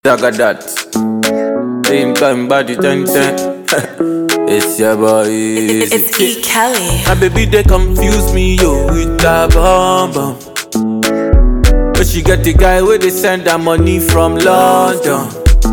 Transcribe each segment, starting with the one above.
Dagadat. Same time body ten ten. it's your boy. It's, Easy. it's E. Kelly. My baby they confuse me yo with that bomb bomb. But she get the guy where they send her money from London.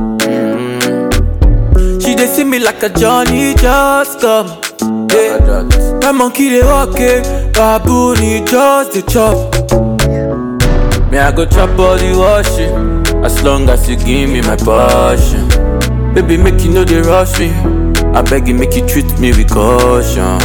Mm. She they see me like a Johnny just come. Yeah. My monkey they walk it, baboon he just the chop. Me I go chop all the washing, as long as you give me my passion. Baby make you know they rush me, I beg you make you treat me with caution.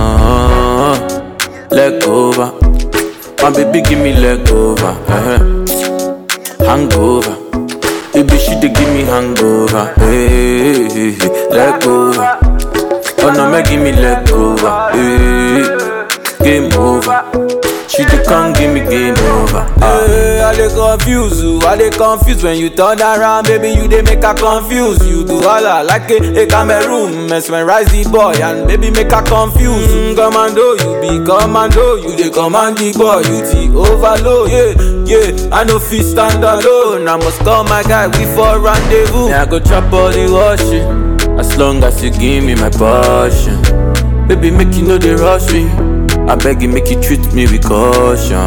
Leg over, my baby give me leg over, uh-huh. hangover. Baby she dey give me hangover, hey, hey, hey. leg over. Oh no, make give me leg over, hey, game over. She dey come give me game over. Hey, I dey confuse you, I dey confuse when you turn around, baby. You dey make her confuse. You do all I like a, a Cameroon, mesmerize the boy and baby make her confuse. Mm, commando, you be commando, you dey command the boy, you the overload. Yeah, yeah, I no fit stand alone. I must call my guy, we for rendezvous. Yeah, I go chop all the washing, as long as you give me my passion. Baby, make you know they rush me. I beg you, make you treat me with caution.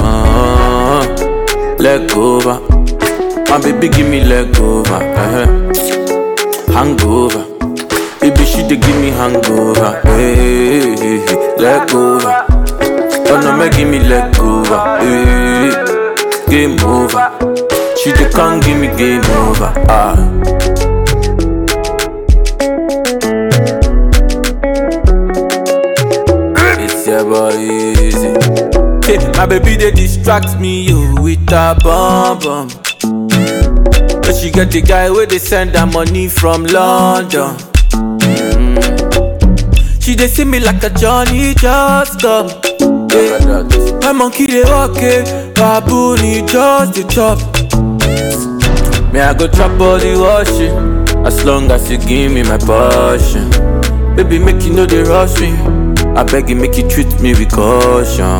Leg over, my baby, give me leg over. uh-huh. Hangover, baby, she dey give me hangover. Hey, hey, hey. leg over. Oh no, make give me leg over. Hey, game over. She dey come give me game over. Ah. It's your boy easy. Hey, my baby they distract me yo with a bomb bomb. But she get the guy where they send her money from London. Mm. She they see me like a Johnny just come. Hey, my monkey they walk it, baboon he just the chop. Me I go chop all the washing, as long as you give me my passion. Baby make you know they rush me. I beg you, make you treat me with caution.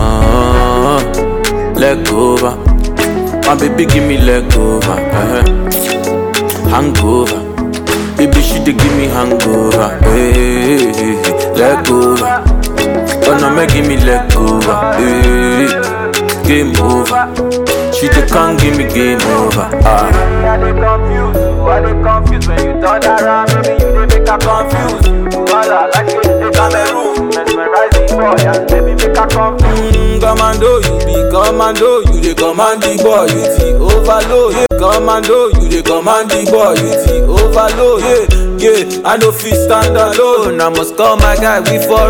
Leg over, my baby give me leg over. uh-huh. Hangover, baby she dey give me hangover. Hey, hey, hey. leg over, oh no make give me leg over. Hey, game over, she dey come give me game over. Ah. I dey confuse you, I dey confuse when you turn around, baby you dey make her confuse. Wala like you dey Cameroon, mesmerize the boy and baby make her confuse. Mm, commando, you be commando, you dey command the boy, you the overload. Yeah, commando, you dey command the boy, you the overload. Yeah, yeah, I no fit stand alone. I must call my guy, we for